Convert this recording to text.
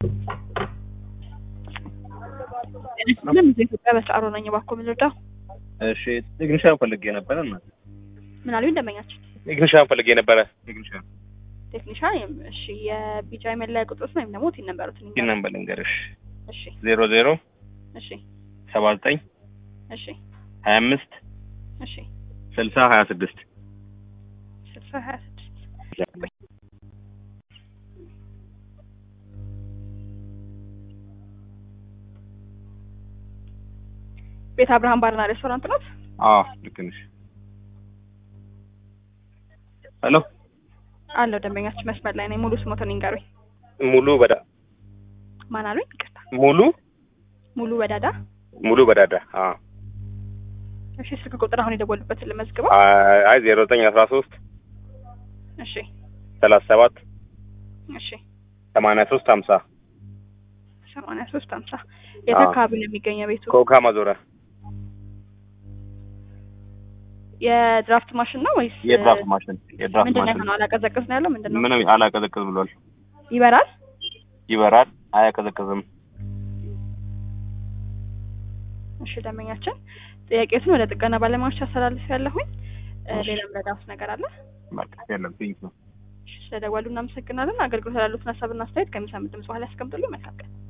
ምንም ኢትዮጵያ በስራሮ ነኝ። እባክዎ ምን ልርዳው? እሺ ቴክኒሻን ፈልጌ ነበረ እና ምን አሉኝ ደንበኛችን? ቴክኒሻን ፈልጌ ነበረ። ቴክኒሻን ቴክኒሻን እሺ፣ የቢጫ መለያ ቁጥሮት ነው ወይም ደግሞ ቲን ነበሩት ይህን ነበር ልንገርሽ እሺ፣ ዜሮ ዜሮ እሺ፣ ሰባ ዘጠኝ እሺ፣ ሀያ አምስት እሺ፣ ስልሳ ሀያ ስድስት ስልሳ ሀያ ስድስት ቤት አብርሃም ባርና ሬስቶራንት ናት። አዎ ልክ ነሽ። ሄሎ አለው ደንበኛችን መስመር ላይ ነኝ። ሙሉ ስሞትን ይንገሩኝ። ሙሉ በዳ ማን አሉኝ? ይቅርታ ሙሉ ሙሉ በዳዳ። ሙሉ በዳዳ አዎ እሺ ስልክ ቁጥር አሁን የደወሉበትን ልመዝግበው። አይ ዜሮ ዘጠኝ አስራ ሶስት እሺ ሰላሳ ሰባት እሺ ሰማንያ ሶስት ሀምሳ ሰማንያ ሶስት ሀምሳ የት አዎ። አካባቢ ነው የሚገኘው ቤቱ? ኮካ ማዞሪያ የድራፍት ማሽን ነው ወይስ የድራፍት ማሽን የድራፍት ምንድን ነው ማሽን የሆነው? አላቀዘቅዝ ነው ያለው ምንድን ነው? ምንም አላቀዘቅዝ ብሏል። ይበራል። ይበራል፣ አያቀዘቅዝም። እሺ ደንበኛችን ጥያቄቱን ወደ ጥገና ባለሙያዎች አስተላልፍ ያለሁኝ። እ፣ እሺ። ሌላም ረዳት ነገር አለ? በቃ የለም ቴንክ እሺ፣ ስለደወሉ እናመሰግናለን። አገልግሎት ላሉትን ሀሳብና አስተያየት ከሚሰሙት ድምጽ በኋላ ያስቀምጡልኝ። መልካም ቀን።